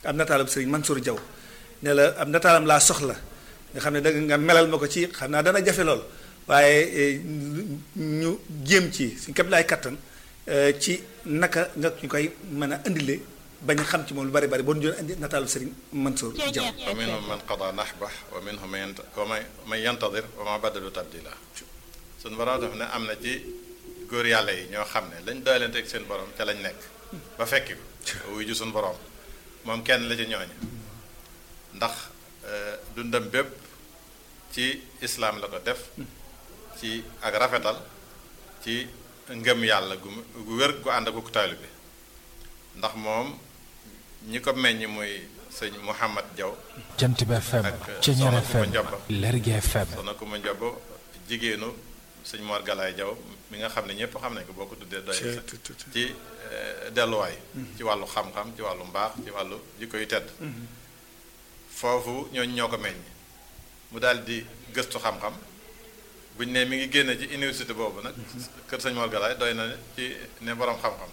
am nataalam sëriñ Mansour Diaw ne la am nataalam laa soxla nga xam ne da nga melal ma ko ci xam naa dana jafe lool waaye ñu jéem ci suñ képp laay kattan ci naka nga ñu koy mën a indile bañ xam ci moom lu bari bari boo ñu doon indi nataalu sëriñ Mansour Diaw wa minhum man qada nahbah wa minhum man yantadir wa ma badalu tabdila suñu borom daf ne am na ci góor yàlla yi ñoo xam ne lañ doylante ak seen borom ca lañ nekk ba fekki ko wuy ju suñu borom moom kenn la ci ñooñu ndax dundam bépp ci islaam la ko def ci ak rafetal ci ngëm yàlla gu gu wér gu ànd ak ku taalibe bi ndax moom ñi ko meññ muy sëñ Mouhamad Diaw jant bi FM Ceñeer FM Lergui FM soxna ku ma njob jigéenu sëñ Mor Galaay Diaw mi nga xam ne ñëpp xam nañ ko boo ko tuddee doy ci delluwaay ci wàllu xam-xam ci wàllu mbaax ci wàllu jikko yu tedd foofu ñooñu ñoo ko meññ mu daal di gëstu xam-xam buñ ne mi ngi génne ci université boobu nag kër sëñ Mor Galaay doy na ci ne boroom xam-xam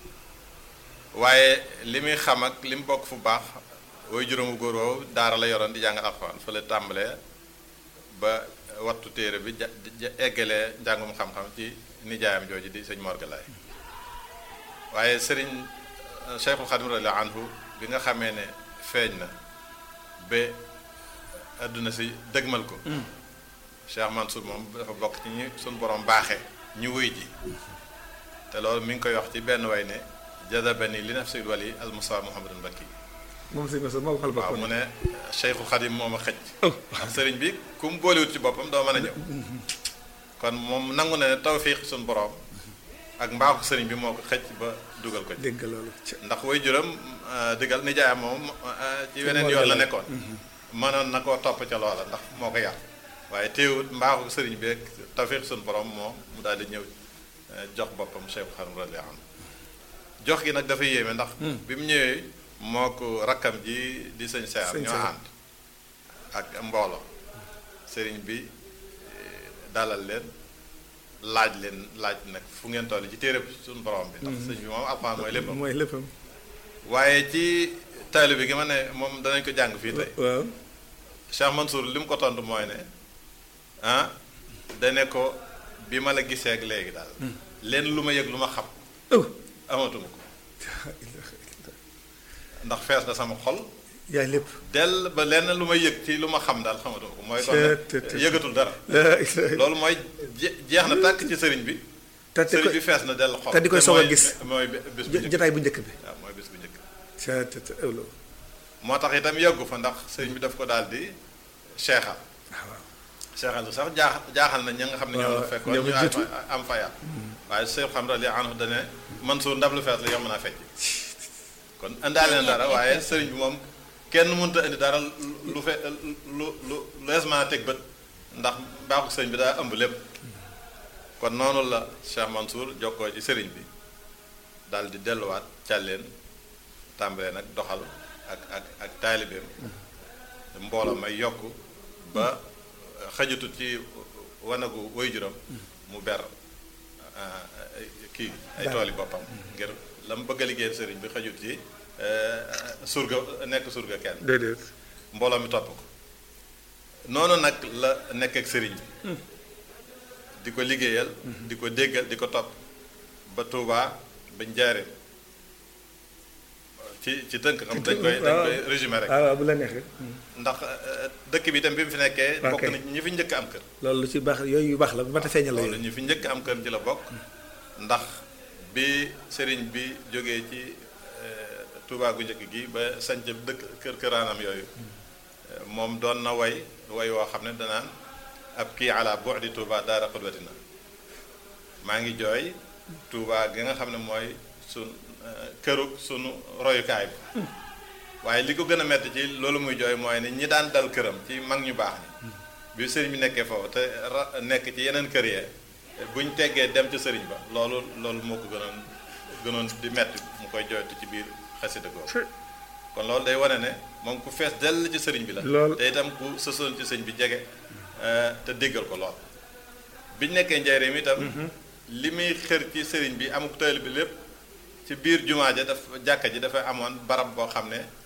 waaye li muy xam ak li mu bokk fu baax woy juróomu góor woowu daara la yoroon di jàngal alxuraan fa la tàmbalee ba wattu téere bi ja eggalee njàngum xam-xam ci nijaayam jooju di sëñ Mor Galaay waaye sëriñ Cheikhul Xadim radiyallahu anhu bi nga xamee ne feeñ na ba àdduna si dëgmal ko Cheikh Mansour moom dafa bokk ci ñi suñ borom baaxee ñu wuy ji te loolu mi ngi koy wax ci benn way ne jadabani li nafsil wali al Mustafa Muhammadun Bakki moom sëñ Mansour moo ko xal waaw mu ne Cheikhul Xadim moo ma xëj ndax sëriñ bi ku mu boolewut ci boppam doo mën a ñëw kon moom nangu na ne tawfiq suñ borom ak mbaaxu sëriñ bi moo ko xëj ba dugal ko ci dégg loolu ndax way juram digal nijaayam moom ci weneen yoon la nekkoon mënoon na koo topp ca loola ndax moo ko yar waaye teewut mbaaxu sëriñ bi ak tawfiq suñ borom moom mu daal di ñëw jox boppam Cheikh Xadim radiyallahu anhu jox gi nag dafa yéeme ndax bi mu ñëwee moo ko rakkam ji di sëñ Seer ñoo ànd ak mbooloo sëriñ bi dalal leen laaj leen laaj nag fu ngeen toll ci téere suñu borom bi ndax sëñ bi moom alxuraan mooy léppam mooy léppam waaye ci taalibe bi gi ma ne moom danañ ko jàng fii tey waaw Cheikh Mansour li mu ko tontu mooy ne ah dane ko bi ma la gisee ak léegi daal leen lu ma yëg lu ma xam amatuma ko ndax fees na sama xol yaay lépp dell ba lenn lu ma yëg ci lu ma xam daal xamatuma ko mooy kon yëgatul dara loolu mooy jeex na tàkk ci sëriñ bi te sëriñ bi fees na dell xol te di koy soog a gis mooy bis bu njëkk jotaay bu njëkk bi waaw mooy bis bu njëkk te te ewlo moo tax itam yëggu fa ndax sëriñ bi daf ko daal di seexal seexal du sax jaax jaaxal na ña nga xam ne ñoom la fekkoon ñu am fayaat waaye Seex xam rali anhu dane Mansour ndab lu fees la yomb naa fecc kon indaale na dara waaye sëriñ bi moom kenn mënut a indi dara lu fe lu lu lees mën a teg bët ndax baaxu sëriñ bi daa ëmb lépp kon noonu la Cheikh Mansour jokkoo ci sëriñ bi daal di delluwaat càlleen tàmbalee nag doxal ak ak ak taalibeem mbooloo may yokk ba xajutut ci wanagu waajuram mu ber kii ay tooli boppam ngir la mu bëgg a liggéeyal sëriñ bi xajut ci surga nekk surga kenn déedéet mbooloo mi topp ko noonu nag la nekk ak sëriñ bi di ko liggéeyal di ko déggal di ko topp ba Tuubaa ba Njaaréem ci ci tënk xam dañ koy dañ koy résumé rek waaw bu la neexee ndax dëkk bi itam bi mu fi nekkee bokk na ñi fi njëkk am kër loolu lu ci baax yooyu yu baax la bu ma ta feeñal la loolu ñi fi njëkk am kër ci la bokk ndax bi sëriñ bi jógee ci Touba gu njëkk gi ba sanc dëkk kër këraanam yooyu moom doon na way way woo xam ne danaan ab kii ala bu'di Touba daara xudwatina maa ngi jooy Touba gi nga xam ne mooy sun këru sunu royukaay bi waaye li ko gën a metti ci loolu muy jooy mooy ne ñi daan dal këram ci mag ñu baax ñi bi sëriñ bi nekkee foofu te ra nekk ci yeneen kër yee buñ teggee dem ci sëriñ ba loolu loolu moo ko gënoon gënoon di metti mu koy jooytu ci biir xasida googu kon loolu day wane ne moom ku fees dell ci sëriñ bi la te itam ku sësoon ci sëñ bi jege te déggal ko lool biñ nekkee njaareem itam li muy xër ci sëriñ bi amuk tayal bi lépp ci biir jumaa ja daf jàkka ji dafa amoon barab boo xam ne